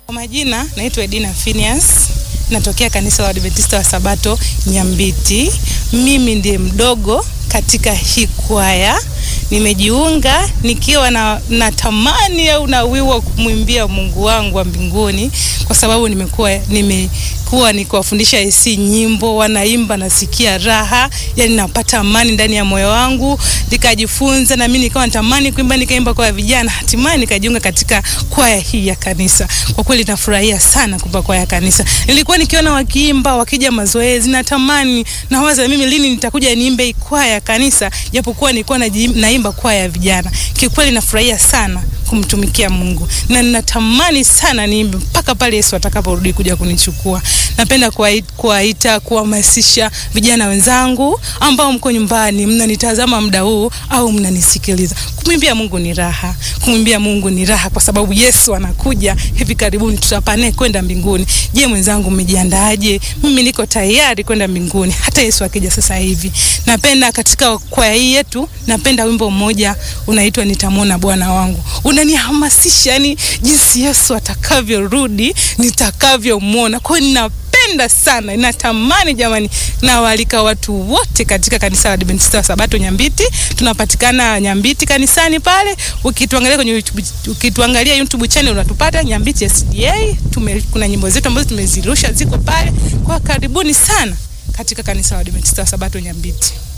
Kwa majina naitwa Edina Phineas, natokea kanisa la Adventista wa Sabato Nyambiti. Mimi ndiye mdogo katika hii kwaya. Nimejiunga nikiwa na natamani au na wiwa wa kumwimbia Mungu wangu wa mbinguni, kwa sababu nimekuwa nimekuwa nikiwafundisha AC nyimbo, wanaimba, nasikia raha, yani napata amani ndani ya moyo wangu. Nikajifunza na mimi nikawa natamani kuimba, nikaimba kwa vijana, hatimaye nikajiunga katika kwaya hii ya kanisa. Kwa kweli nafurahia sana kuimba kwaya ya kanisa. Nilikuwa nikiona wakiimba, wakija mazoezi, natamani nawaza mimi lini nitakuja niimbe kwaya ya kanisa, japokuwa nilikuwa naimba kwaya ya vijana. Kiukweli nafurahia sana kumtumikia Mungu na ninatamani sana niimbe mpaka pale Yesu atakaporudi kuja kunichukua. Napenda kuwaita, kuhamasisha vijana wenzangu ambao mko nyumbani mnanitazama muda huu au mnanisikiliza. Kumwimbia Mungu ni raha, kumwimbia Mungu ni raha kwa sababu Yesu anakuja hivi karibuni, tutapane kwenda mbinguni. Je, mwenzangu, umejiandaaje? Mimi niko tayari kwenda mbinguni hata Yesu akija sasa hivi. Napenda katika kwaya hii yetu, napenda wimbo mmoja unaitwa nitamwona Bwana wangu unanihamasisha yani jinsi Yesu atakavyorudi nitakavyomwona. Kwa hiyo ninapenda sana, natamani jamani, nawaalika watu wote katika kanisa la Adventista wa Sabato Nyambiti. Tunapatikana Nyambiti kanisani pale, ukituangalia kwenye YouTube, ukituangalia YouTube channel unatupata Nyambiti SDA. Tume, kuna nyimbo zetu ambazo tumezirusha ziko pale, kwa karibuni sana katika kanisa la Adventista wa Sabato Nyambiti.